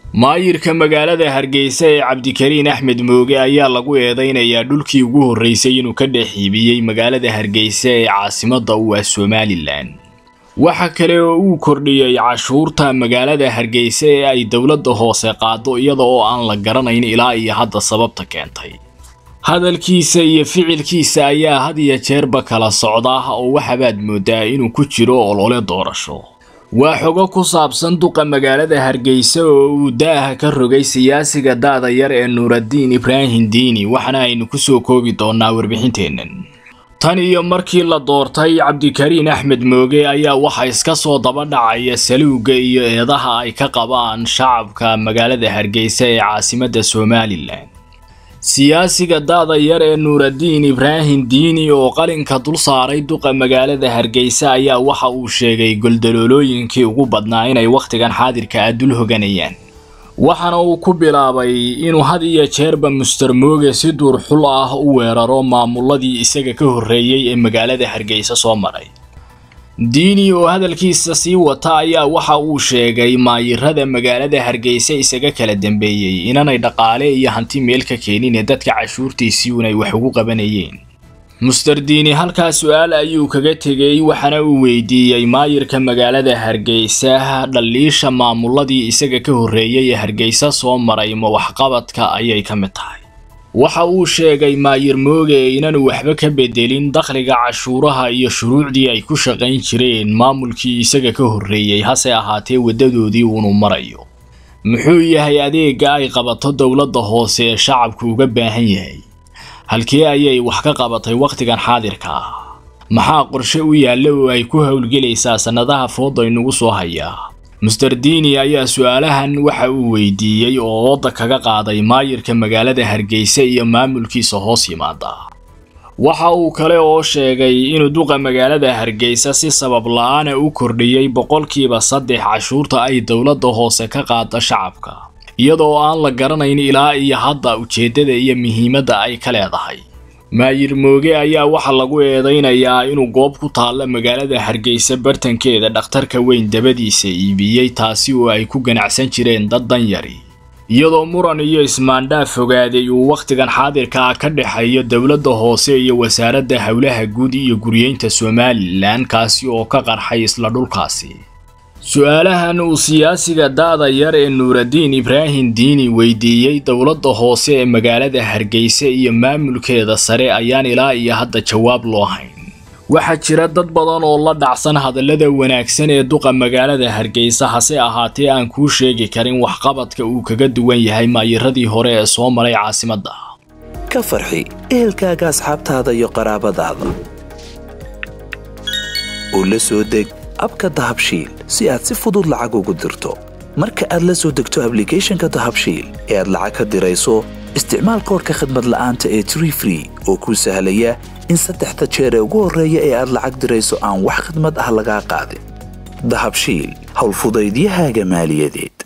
maayirka magaalada hargeysa ee cabdikariin axmed mooge ayaa lagu eedeynayaa dhulkii ugu horreysay inuu ka dhex iibiyey magaalada hargeysa ee caasimadda u ah somalilan waxa kale oo uu kordhiyey cashuurta magaalada hargeysa ee ay dowladda hoose qaado iyada oo aan la garanayn ilaa iyo hadda sababta keentay hadalkiisa iyo ficilkiisa ayaa had iyo jeerba kala socda oo waxabaad moodaa inuu ku jiro olole doorasho waa xogo ku saabsan duqa magaalada hargeysa oo uu daaha ka rogay siyaasiga daada yar ee nuuraddiin ibraahim diini waxaana aynu ku soo koobi doonnaa warbixinteennan tan iyo markii la doortay cabdikariin axmed mooge ayaa waxa iska soo daba dhacaya saluugga iyo eedaha ay ka qabaan shacabka magaalada hargeysa ee caasimadda somalilan siyaasiga daada yar ee nuuraddiin ibraahim diini oo qalinka dul saaray duqa magaalada hargeysa ayaa waxa uu sheegay goldaloolooyinkii ugu badnaa inay wakhtigan xaadirka ah dul hoganayaan waxaana uu ku bilaabay inuu had iyo jeerba muster mooge si duurxul ah u weeraro maamuladii isaga ka horreeyey ee magaalada hargeysa soo maray diini oo hadalkiisa sii wata ayaa waxa uu sheegay maayirada magaalada hargeysa isaga kala dambeeyey inanay dhaqaale iyo hanti meel ka keenin ee dadka cashuurtiisii unay wax ugu qabanayeen muster diini halkaa su-aal ayuu kaga tegey waxaana uu weydiiyey maayirka magaalada hargeysa dhaliisha maamuladii isaga ka horreeyey ee hargeysa soo maray ma waxqabadka ayay ka mid tahay waxa uu sheegay maayir mooge inaanu waxba ka bedelin dakhliga cashuuraha iyo shuruucdii ay ku shaqayn jireen maamulkii isaga ka horreeyey hase ahaatee waddadoodii uunu marayo muxuu yahay adeega ay qabato dowladda hoose ee shacabku uga baahan yahay halkee ayay wax ka qabatay wakhtigan xaadirka ah maxaa qorshe u yaalla oo ay ku howlgelaysaa sannadaha fooda inugu soo hayaa muster diini ayaa su-aalahan waxa uu weydiiyey oo ooda kaga qaaday maayirka magaalada hargeysa iyo maamulkiisa hoos yimaada waxa uu kale oo sheegay inuu duqa magaalada hargeysa si sabab la-aana u kordhiyey boqolkiiba saddex cashuurta ay dowladda hoose ka qaada shacabka iyadoo aan la garanayn ilaa iyo hadda ujeeddada iyo muhiimadda ay ka leedahay maayir mooge ayaa waxaa lagu eedeynayaa inuu goob ku taalla magaalada hargeysa bartankeeda dhakhtarka weyn dabadiisa iibiyey taasi oo ay ku ganacsan jireen dad danyari iyadoo muran iyo ismaandhaaf fogaaday uu wakhtigan xaadirka ah ka dhexeeyo dowladda hoose iyo wasaaradda howlaha guud iyo guryeynta somalilan kaasi oo ka qarxay isla dhulkaasi su-aalahan uu siyaasiga daada yar ee nuuraddiin ibraahim diini weydiiyey dowladda hoose ee magaalada hargeysa iyo maamulkeeda sare ayaan ilaa iyo hadda jawaab loo hayn waxaa jira dad badan oo la dhacsan hadallada wanaagsan ee duqa magaalada hargeysa hase ahaatee aan kuu sheegi karin waxqabadka uu kaga duwan yahay maayiradii hore ee soo maray caasimadda ka farxi ehelkaaga asxaabtaada iyo qaraabadaada oo la soo deg abka dahabshiil si aad si fudud lacag ugu dirto marka aad la soo degto ablicathonka dahabshiil ee aad lacag ka dirayso isticmaal koorka khadmad la'aanta ee tree free oo kuu sahlaya in saddexda jeer ee ugu horreeya ee aad lacag dirayso aan wax khadmad ah lagaa qaadin dahabshiil howlfudaydiyahaaga maaliyadeed